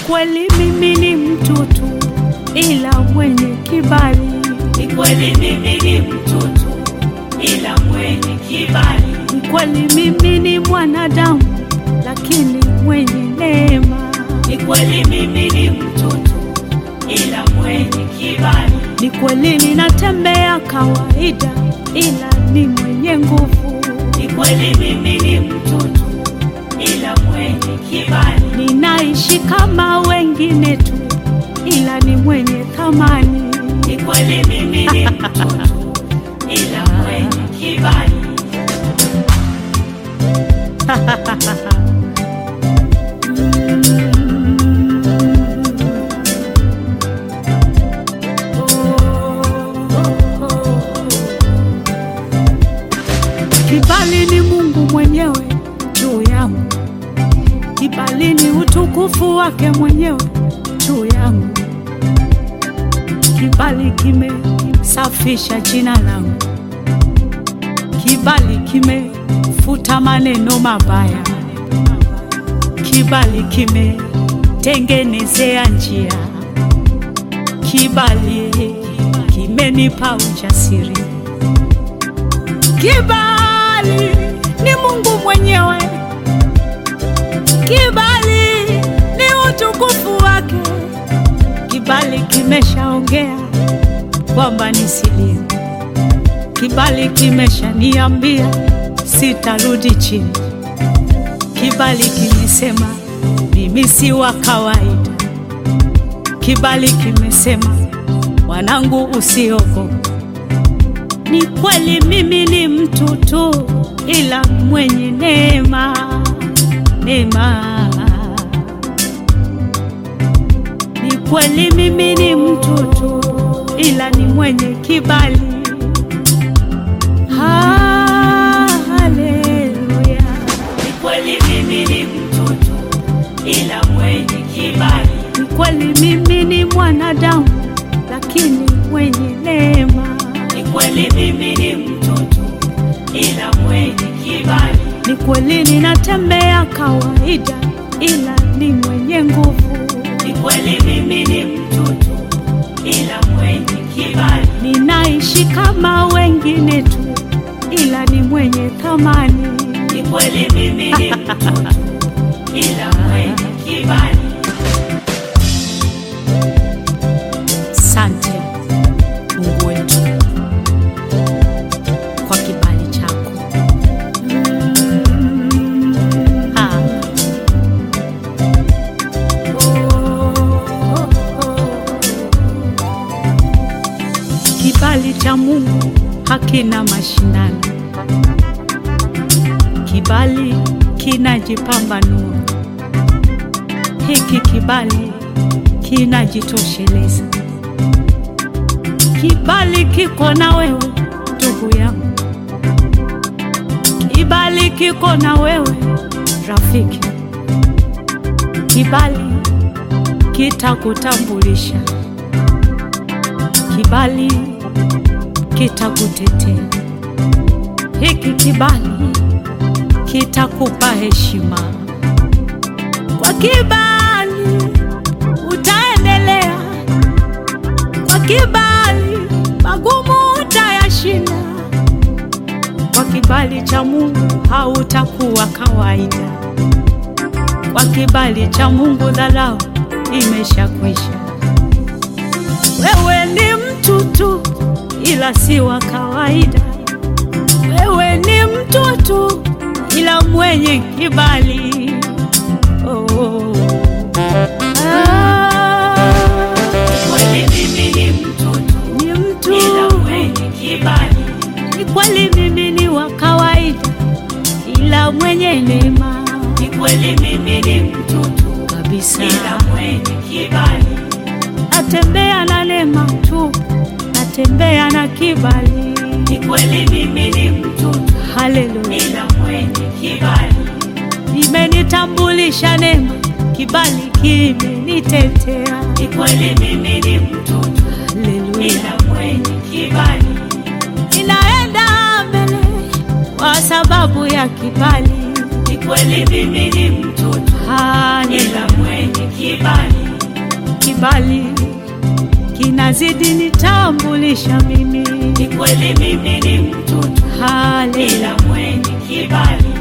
kweli mimi ni mtoto ila mwenye kibali. Ni kweli mimi ni mtoto ila mwenye kibali. Ni kweli mimi ni mwanadamu lakini mwenye neema. Ni kweli mimi ni mtoto ila mwenye kibali. Ni kweli ninatembea kawaida ila ni mwenye nguvu. Ni kweli mimi ni mtoto ila mwenye kibali. Ninaishi kama wengine tu ila ni mwenye thamani. Ni kweli mimi ni mtoto ila mwenye kibali. Kibali ni Mungu mwenyewe juu yangu, kibali ni utukufu wake mwenyewe juu yangu. Kibali kimesafisha jina langu, kibali kimefuta maneno mabaya, kibali kimetengenezea njia, kibali kimenipa ujasiri. Kibali ni Mungu mwenyewe, kibali ni utukufu wake. Kibali kimeshaongea kwamba nisilie, kibali kimeshaniambia sitarudi chini, kibali kimesema mimi si wa kawaida, kibali kimesema mwanangu, usiogope. Ni kweli mimi ni mtoto ila mwenye neema, neema. Ni kweli mimi ni mtoto ila ni mwenye kibali. Haleluya. Ni kweli mimi ni mtoto ila mwenye kibali. Ni kweli mimi ni mwanadamu lakini mwenye neema. Ni kweli mimi ni mtoto ila mwenye kibali. Ni kweli ninatembea kawaida ila ni mwenye nguvu. Ni kweli mimi ni mtoto ila mwenye kibali. Ninaishi kama wengine tu ila ni mwenye thamani. Ni kweli mimi ni mtoto ila mwenye kibali. Sante Mungu wetu kwa kibali chako. Ah. Kibali cha Mungu hakina mashindano, kibali kinajipambanua. Hiki kibali kinajitosheleza. Kibali kiko na wewe ndugu yangu, kibali kiko na wewe rafiki, kibali kitakutambulisha, kibali kitakutetea. Hiki kibali kitakupa heshima. Kwa kibali utaendelea, kwa kibali magumu utayashinda. Kwa kibali cha Mungu hautakuwa kawaida. Kwa kibali cha Mungu dharau imeshakwisha. Wewe ni mtu tu, ila si wa kawaida. Wewe ni mtu tu, ila mwenye kibali. Oh. Ah, Ni kweli mimi ni mtoto ni mtu ila mwenye kibali. ni kweli mimi ni wa kawaida, ila mwenye neema Ni kweli mimi ni mtoto kabisa. ila mwenye kibali. Natembea na neema tu, natembea na kibali. Ni kweli mimi ni mtoto Haleluya, ila mwenye kibali. imenitambulisha neema, kibali kimenitetea. Ni kweli mimi ni mtoto Haleluya, ila mwenye kibali. ninaenda mbele kwa sababu ya kibali. Ni kweli mimi ni mtoto hali ila mwenye kibali. kibali kinazidi nitambulisha mimi Ni kweli mimi ni mtoto, hali ila mwenye kibali.